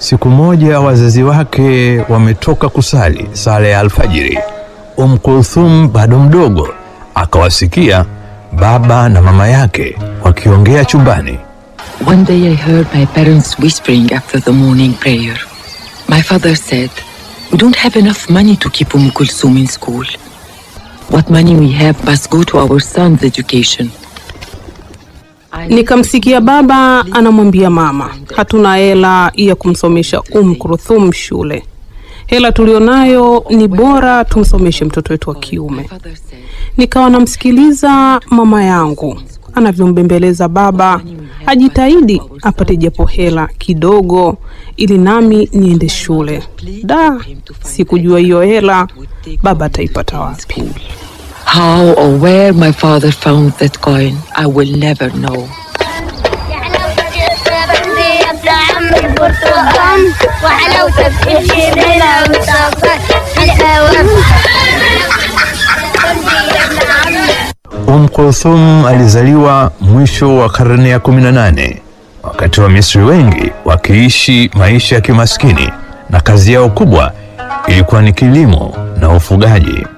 Siku moja wazazi wake wametoka kusali sala ya alfajiri. Umm Kulthum bado mdogo akawasikia baba na mama yake wakiongea chumbani. One day I heard my parents whispering after the morning prayer. My father said, We don't have enough money to keep Umm Kulsum in school. What money we have must go to our son's education. Nikamsikia baba anamwambia mama, hatuna hela ya kumsomesha Umm Kulthum shule. Hela tulionayo ni bora tumsomeshe mtoto wetu wa kiume. Nikawa namsikiliza mama yangu anavyombembeleza baba ajitahidi apate japo hela kidogo ili nami niende shule. Da, sikujua hiyo hela baba ataipata wapi. How or where my father found that coin, I will never know. وحلاوتك تمشي بلا وتفكر الأوام Umm Kulthum alizaliwa mwisho wa karne ya 18 wakati wa Misri wengi wakiishi maisha ya kimaskini na kazi yao kubwa ilikuwa ni kilimo na ufugaji.